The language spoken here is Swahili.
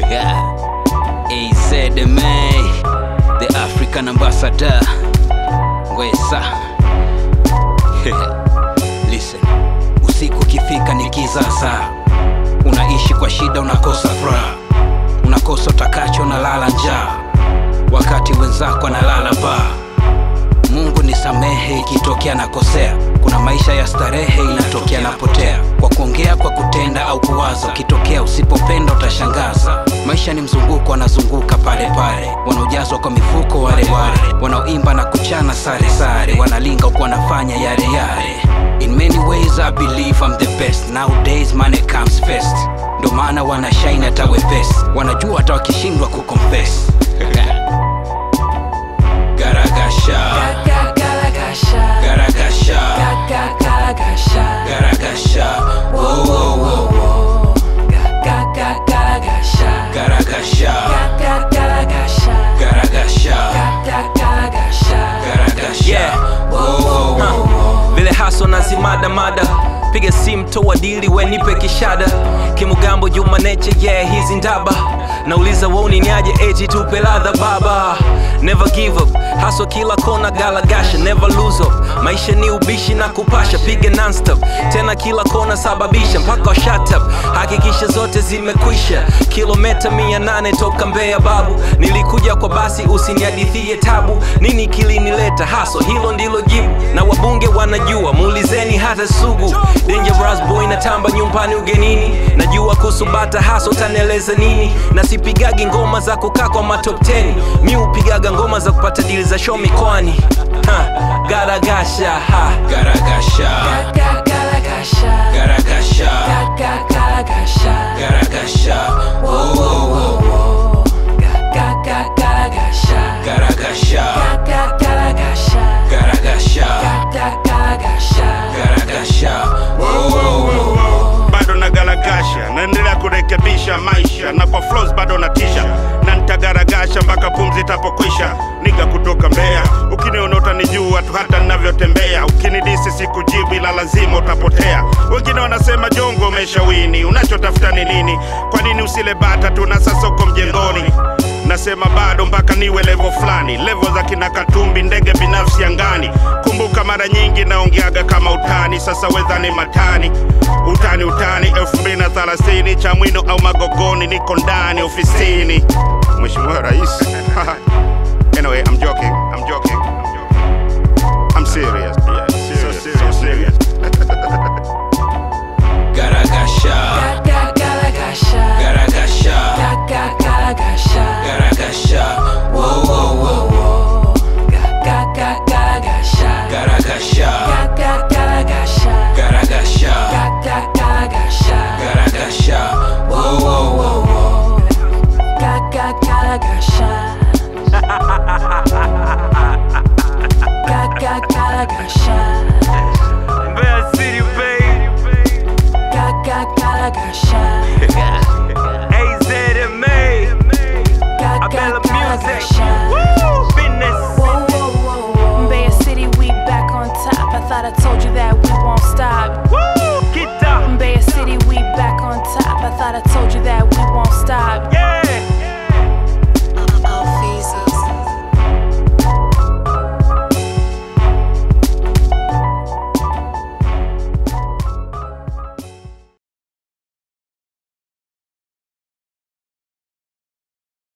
Yeah. AZMA, the African ambassador. Ngwesa. Listen, usiku ukifika ni kizaza, unaishi kwa shida, unakosa furaha, unakosa utakacho, unalala njaa, wakati wenzako analala baa. Mungu nisamehe ikitokea nakosea. Kuna maisha ya starehe inatokea napotea, kwa kuongea, kwa kutenda au kuwaza. Ukitokea usipopenda utashangaza. Maisha ni mzunguko, wanazunguka pale pale, wanaojazwa kwa mifuko wale wale, wanaoimba na kuchana sare sare, wanalinga huku wanafanya yale yale. In many ways I believe I'm the best. Nowadays money comes first, ndo maana wanashine hata wepesi, wanajua hata wakishindwa kuconfess. Garagasha, Garagasha, garagasha, garagasha, garagasha, oh, oh, oh. garagasha, Garagasha, garagasha, garagasha, garagasha. garagasha, Yeah. oh, oh, oh. Huh. vile haso na zimada mada piga simu toa dili we nipe kishada kimugambo juma neche yeah hizi ndaba nauliza woni niaje eti tupe ladha baba never give up haso kila kona galagasha never lose up maisha ni ubishi na kupasha piga nonstop tena kila kona sababisha mpaka shut up hakikisha zote zimekwisha kilometa mia nane toka Mbeya babu nilikuja kwa basi usinihadithie tabu nini kilinileta haso hilo ndilo jibu na wabunge wanajua muulizeni hata sugu dangerous boy natamba nyumbani ugenini najua kusubata haso tanieleza nini na sipigagi ngoma za kukaa kwa matop 10 mi upigaga ngoma za kupata dili za show mikoani Ha, garagasha ha. Garagasha, Garagasha, garagasha, garagasha, garagasha, oh, oh, oh. garagasha, Garagasha, garagasha, garagasha, garagasha. garagasha, oh, oh, oh. bado nagaragasha naendelea kurekebisha maisha na kwa flows bado natisha na nitagaragasha mpaka pumzi itapokwisha niga kutoka Mbeya ukiniona utanijua tu hata ninavyotembea ukinidisi sikujibu ila lazima utapotea wengine wanasema jongo umeshawini unachotafuta ni nini kwa nini usile bata tu na sasa uko mjengoni nasema bado mpaka niwe levo fulani levo za kina katumbi ndege binafsi angani kumbuka mara nyingi naongeaga kama utani sasa wedhani matani utani utani 2030 cha mwino au magogoni niko ndani ofisini mheshimiwa rais anyway i'm joking i'm joking i'm, joking. I'm serious yeah, serious, so serious, Garagasha, Garagasha, garagasha, garagasha, garagasha, oh, oh, oh. garagasha, Garagasha, garagasha, garagasha, garagasha, garagasha, oh, oh, oh. garagasha. Garagasha, Mbeya City, baby. garagasha, AZMA. Abella Music. Woo! Business. Mbeya City, we back on top. I thought I told you that we won't stop. Woo! Get up. Mbeya City, we back on top. I thought I told you that we won't stop. Yeah.